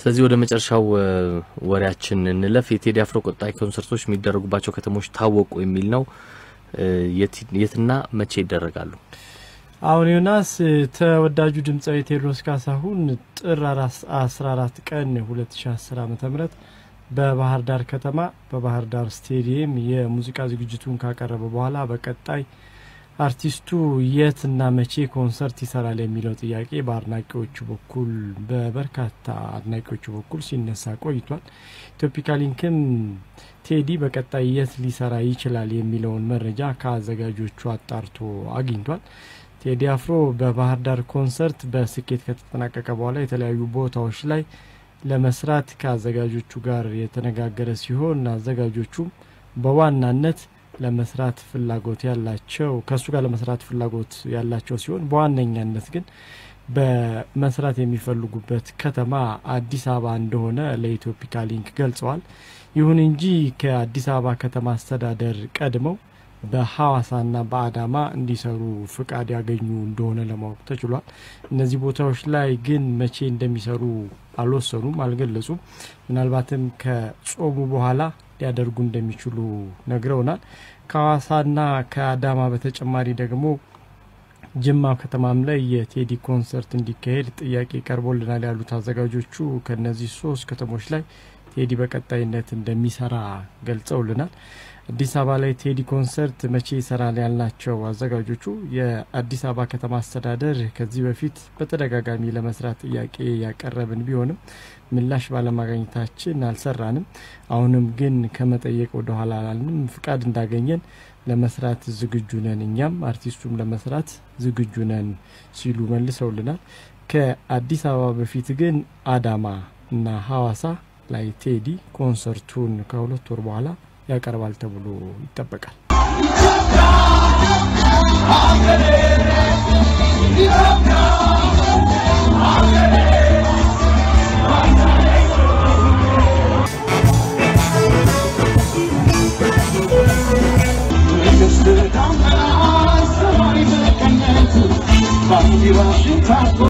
ስለዚህ ወደ መጨረሻው ወሬያችን እንለፍ። የቴዲ አፍሮ ቀጣይ ኮንሰርቶች የሚደረጉባቸው ከተሞች ታወቁ የሚል ነው። የትና መቼ ይደረጋሉ? አሁን ዮናስ ተወዳጁ ድምፃዊ ቴዎድሮስ ካሳሁን ጥር አስራ አራት ቀን ሁለት ሺ አስር አመተ ምህረት በባህር ዳር ከተማ በባህር ዳር ስቴዲየም የሙዚቃ ዝግጅቱን ካቀረበ በኋላ በቀጣይ አርቲስቱ የትና መቼ ኮንሰርት ይሰራል የሚለው ጥያቄ በአድናቂዎቹ በኩል በበርካታ አድናቂዎቹ በኩል ሲነሳ ቆይቷል። ኢትዮፒካ ሊንክም ቴዲ በቀጣይ የት ሊሰራ ይችላል የሚለውን መረጃ ከአዘጋጆቹ አጣርቶ አግኝቷል። ቴዲ አፍሮ በባህር ዳር ኮንሰርት በስኬት ከተጠናቀቀ በኋላ የተለያዩ ቦታዎች ላይ ለመስራት ከአዘጋጆቹ ጋር የተነጋገረ ሲሆን አዘጋጆቹም በዋናነት ለመስራት ፍላጎት ያላቸው ከእሱ ጋር ለመስራት ፍላጎት ያላቸው ሲሆን በዋነኛነት ግን በመስራት የሚፈልጉበት ከተማ አዲስ አበባ እንደሆነ ለኢትዮፒካ ሊንክ ገልጸዋል። ይሁን እንጂ ከአዲስ አበባ ከተማ አስተዳደር ቀድመው በሐዋሳና በአዳማ እንዲሰሩ ፍቃድ ያገኙ እንደሆነ ለማወቅ ተችሏል። እነዚህ ቦታዎች ላይ ግን መቼ እንደሚሰሩ አልወሰኑም፣ አልገለጹም። ምናልባትም ከጾሙ በኋላ ሊያደርጉ እንደሚችሉ ነግረውናል። ከሐዋሳና ከአዳማ በተጨማሪ ደግሞ ጅማ ከተማም ላይ የቴዲ ኮንሰርት እንዲካሄድ ጥያቄ ቀርቦልናል ያሉት አዘጋጆቹ ከነዚህ ሶስት ከተሞች ላይ ቴዲ በቀጣይነት እንደሚሰራ ገልጸውልናል። አዲስ አበባ ላይ ቴዲ ኮንሰርት መቼ ይሰራል ያልናቸው አዘጋጆቹ የአዲስ አበባ ከተማ አስተዳደር ከዚህ በፊት በተደጋጋሚ ለመስራት ጥያቄ ያቀረብን ቢሆንም ምላሽ ባለማግኘታችን አልሰራንም። አሁንም ግን ከመጠየቅ ወደኋላ አላልንም። ፍቃድ እንዳገኘን ለመስራት ዝግጁ ነን፣ እኛም አርቲስቱም ለመስራት ዝግጁ ነን ሲሉ መልሰውልናል። ከአዲስ አበባ በፊት ግን አዳማ እና ሐዋሳ ላይ ቴዲ ኮንሰርቱን ከሁለት ወር በኋላ ያቀርባል ተብሎ ይጠበቃል።